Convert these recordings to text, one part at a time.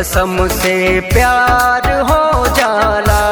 कसम से प्यार हो जाला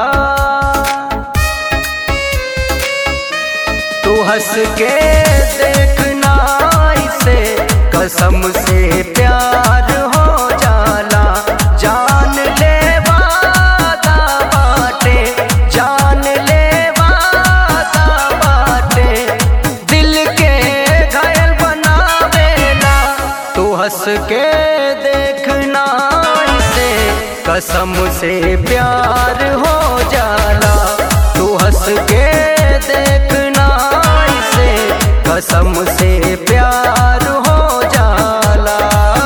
तू हंस के देखना इसे कसम से प्यार हो जाला जान ले वादा बाटे जान ले वादा बाटे दिल के घायल बनावेला तू हंस के देखना इसे कसम से प्यार हो जाला तू हंस के देखना इसे कसम से प्यार हो जाला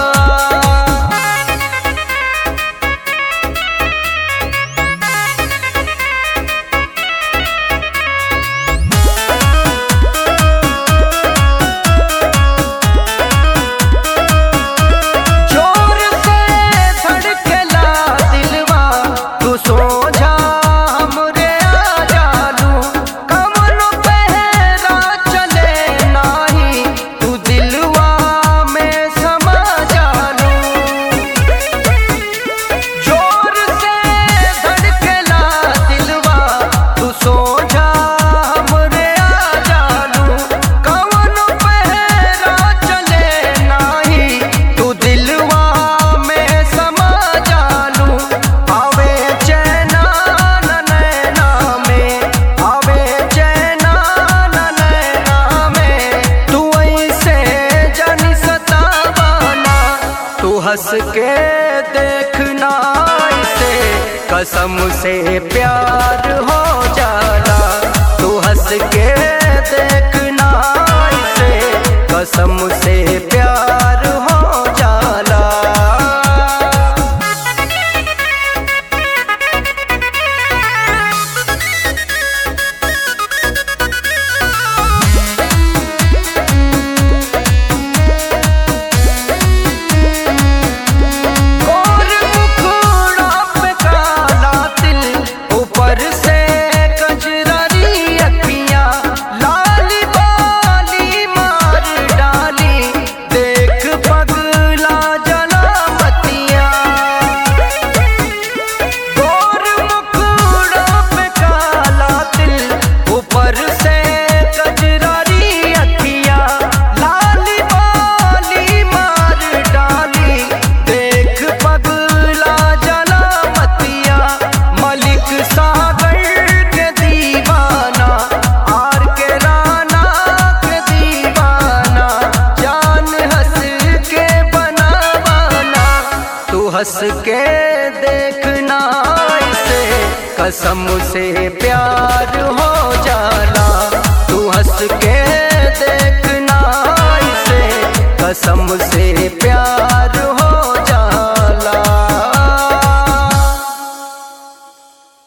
जोर से धड़केला दिलवा तू सो जा हमरे आ जालू कमनो पहरा चले नाही तू दिलवा में समा जालू जोर से धड़केला दिलवा तू सो जा हमरे आ जालू कमनो पहरा चले नाही तू दिलवा में समा जालू आवे चैना न नैना में आवे चैना न नैना में तू ऐसे जानी सतावाना तू हंस के देखना इसे कसम से प्यार हो जाला तू हंस के देखना इसे कसम से प्यार हो जाला गोर मुखड़ा पे काला तिल ऊपर से कजरारी अखियां लाली बाली मार डाली देख पगला जला मतिया गोर मुखड़ा पे काला तिल ऊपर से कजरारी अखियां लाली बाली मार डाली देख पगला जला मतिया मलिक सागर के दीवाना आर के राना के दीवाना जान हंस के बनावाना तू हंस के देखना इसे कसम से प्यार हो जाला तू हंस के देखना इसे कसम से प्यार